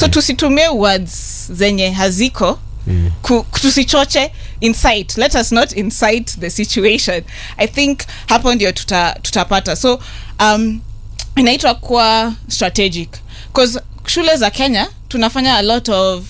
so tusitumie words zenye haziko ku, tusichoche incite let us not incite the situation i think hapo ndio tuta, tutapata so um, inaitwa kuwa strategic bcause shule za kenya tunafanya a lot of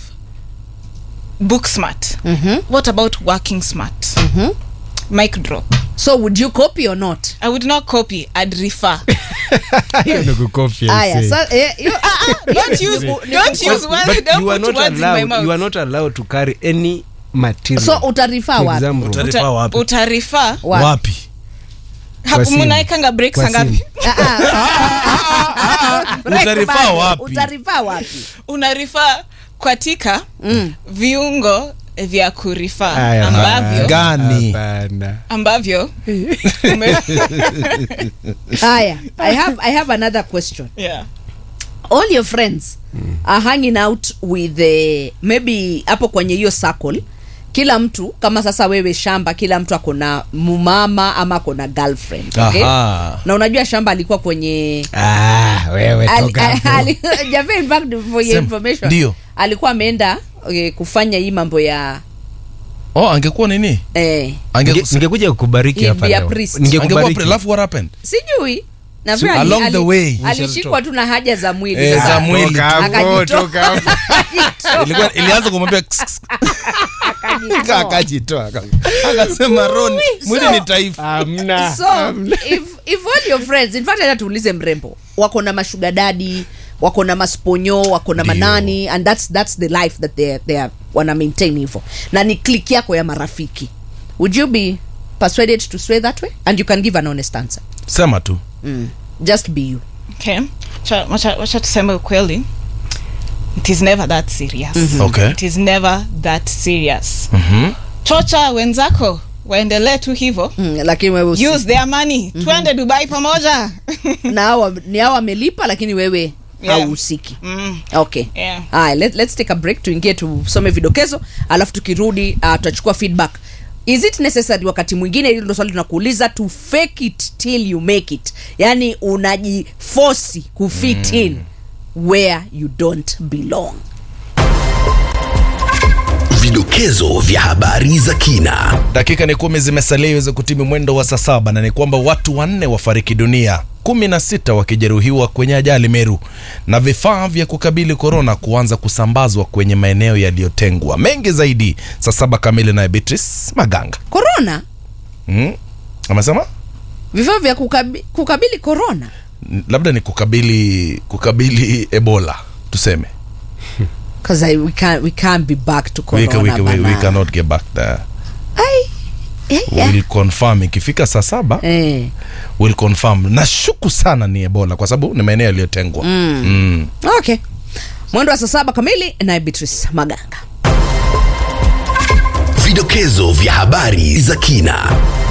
book smart Mhm. what about working smart mic drop so would you copy or not i would not copy i'd refer hiyo ni kukopia aya ise. sa, eh, you, don't use Niku- don't niku- use words But don't you are put not words in my allowed, mouth you are not allowed to carry any material so utarifa to wapi exam room. Uta- Uta- Refer wapi? utarifa Wapi? wapi hapo simu. mnaekanga breaks Kwa ngapi simu. Ah, ah. Utarifa Bado, wapi? utarifa wapi unarifa katika Mm. viungo vya kurifa Aya, ambavyo Gani? Hapana. ambavyo ume- haya i have i have another question yeah. all your friends are hanging out with the, maybe hapo kwenye hiyo circle kila mtu kama sasa wewe shamba kila mtu ako na mumama ama ako na girlfriend okay? Aha. na unajua shamba alikuwa kwenye Ah, wewe Ali- toka hapo. ali- Jaffe, in fact, for your Sema. information, Ndio. alikuwa ameenda okay, kufanya hii mambo ya oh angekuwa nini eh, Ange- Ninge- ningekuja kukubariki He'd hapa be a leo. priest. angekuwa Ningekubariki. pre- alafu what happened sijui na So, vile along the way. alishikwa tu na haja za mwili Eh, sasa. za mwili. Toka hapo, Akajitoa. toka hapo. Ilikuwa- ilianza kumwambia kss, kss, Akajitoa. akajitoa akasema roni mwili ni taifa Hamna, so hamna. if, if all your friends in fact hata tuulize mrembo wako na mashuga dadi wako na masponyo wako na manani and that's, that's the life that they, they are, wana maintain hivyo na ni click yako ya marafiki would you be persuaded to sway that way and you can give an honest answer sema tu mm. just be you okay Cha- wacha wacha tuseme ukweli it is never that serious Okay. it is never that serious Mhm. chocha wenzako waendelee tu hivo mm, lakini wewe usi- use their money twende dubai pamoja na hawa ni hawa wamelipa lakini wewe Yeah. hauhusiki mm. okay Yeah. Aya, let, let's take a break tuingie tusome vidokezo alafu tukirudi uh, tutachukua feedback is it necessary wakati mwingine hilo ndo swali tunakuuliza to fake it till you make it yani unajifosi kufit in where you don't belong Vidokezo vya habari za kina. dakika ni kumi zimesalia iweze kutimi mwendo wa saa saba na ni kwamba watu wanne wafariki dunia kumi na sita wakijeruhiwa kwenye ajali meru na vifaa vya kukabili korona kuanza kusambazwa kwenye maeneo yaliyotengwa mengi zaidi saa saba kamili naye beatrice maganga corona mm? amesema vifaa vya kukabi, kukabili corona N- labda ni kukabili kukabili ebola tuseme because we can't, we can't be back to we, corona can, we, can, we, we bana. cannot get back there Ai, eh, eh. we'll confirm ikifika saa saba Eh. will confirm nashuku sana ni ebola kwa sababu ni maeneo yaliyotengwa mm. mm. okay mwendo wa saa saba kamili naye beatrice maganga Vidokezo vya habari za kina.